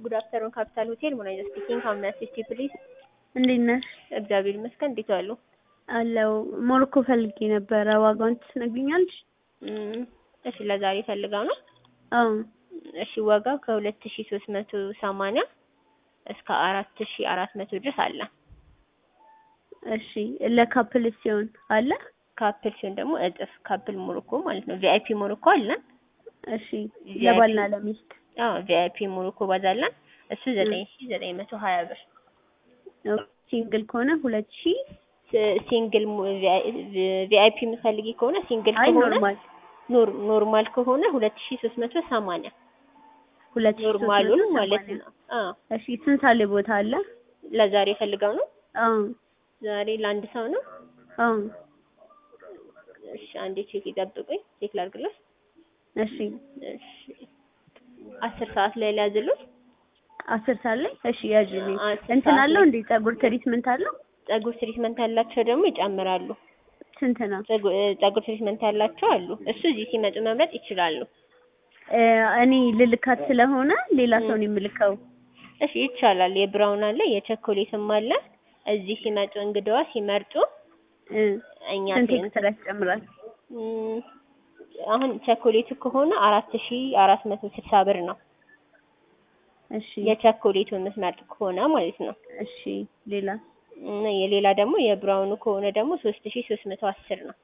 ጉድ አፍተርኑን ካፒታል ሆቴል ሙናይዛ ስፒኪንግ ሀው ሜይ አሲስት ዩ ፕሊዝ? እንዴት ነሽ? እግዚአብሔር ይመስገን። እንዴት ዋሉ? አለው ሞሮኮ ፈልጌ ነበረ። ዋጋውን ትነግሪኛለሽ? እም፣ እሺ ለዛሬ ፈልገው ነው? አዎ እሺ ዋጋው ከሁለት ሺ ሶስት መቶ ሰማንያ እስከ አራት ሺ አራት መቶ ድረስ አለ። እሺ ለካፕል ሲሆን አለ? ካፕል ሲሆን ደግሞ እጥፍ ካፕል ሞሮኮ ማለት ነው። ቪአይፒ ሞሮኮ አለን። እሺ ለባልና ለሚስት አዎ ቪአይፒ ሞሮኮ ባዛለን እሱ ዘጠኝ ሺ ዘጠኝ መቶ ሀያ ብር ሲንግል ከሆነ ሁለት ሺ ሲንግል ቪአይፒ የምትፈልጊ ከሆነ ሲንግል አይ ከሆነ ኖርማል ኖር ኖርማል ከሆነ ሁለት ሺ ሶስት መቶ ሰማንያ ሁለት ሺ ሶስት መቶ ኖርማሉን ማለት ሰማንያ። ነው። አዎ እሺ ስንት ሳለ ቦታ አለ? ለዛሬ ፈልገው ነው። አዎ ዛሬ ለአንድ ሰው ነው። አዎ እሺ አንዴ ቼክ ይጠብቁኝ፣ ቼክ ላድርግልሽ። እሺ እሺ አስር ሰዓት ላይ ሊያዝሉት አስር ሰዓት ላይ እሺ ያዥልኝ። አስር እንትን ሰዓት አለው ላይ- እንዴ ፀጉር ትሪትመንት አለው? ፀጉር ትሪትመንት ያላቸው ደግሞ ይጨምራሉ። ስንት ነው? ፀጉ- እ ፀጉር ትሪትመንት ያላቸው አሉ። እሱ እዚህ ሲመጡ መምረጥ ይችላሉ። እ እኔ ልልካት ስለሆነ ሌላ ሰው ነው የምልከው። እሺ ይቻላል። የብራውን አለ የቸኮሌትም አለ። እዚህ ሲመጡ እንግዳዋ ሲመርጡ እ እኛ ስንት ቴን- ኤክስትራ ይጨምራል? እም፣ አሁን ቸኮሌቱ ከሆነ አራት ሺ አራት መቶ ስልሳ ብር ነው። እሺ የቸኮሌቱ የምትመርጥ ከሆነ ማለት ነው። እሺ ሌላ እና የሌላ ደግሞ የብራውኑ ከሆነ ደግሞ ሶስት ሺ ሶስት መቶ አስር ነው።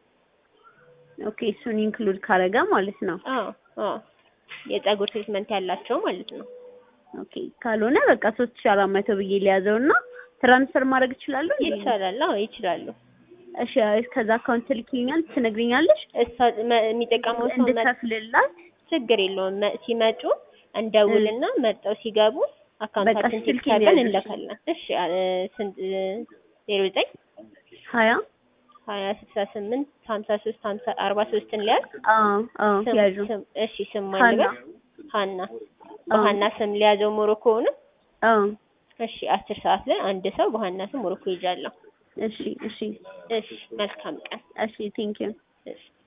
ኦኬ እሱን ኢንክሉድ ካረጋ ማለት ነው። አዎ አዎ የፀጉር ትሪትመንት ያላቸው ማለት ነው። ኦኬ ካልሆነ በቃ ሶስት ሺህ አራት መቶ ብዬ ሊያዘው እና ትራንስፈር ማድረግ እችላለሁ? እንዴ? ይቻላል። አዎ ይችላሉ። እሺ ከዛ አካውንት ትልኪኛል ትነግሪኛለሽ? እሷ መ- የሚጠቀመው ሰው መ- እንድከፍልላት ችግር የለውም። መ- ሲመጡ እንደውልና መርጠው ሲገቡ አካውንታችን በቃ ቴክስት ስልኬን አድርገን ያዥ። እንለካለን። እሺ አ- እ ስንት ዜሮ ዘጠኝ ሀያ ሀያ ስልሳ ስምንት ሀምሳ ሶስት ሀምሳ አርባ ሶስትን ሊያዝ አዎ አዎ ስም- ያዡ ስም- እሺ ስም ሀና ማልበስ ሀና በሀና ስም ሊያዘው ሞሮኮውን አዎ እሺ አስር ሰዓት ላይ አንድ ሰው በሀና ስም ሞሮኮ ይዣለሁ። እሺ እሺ እሺ መልካም ቀን። እሺ ቴንኪው እሺ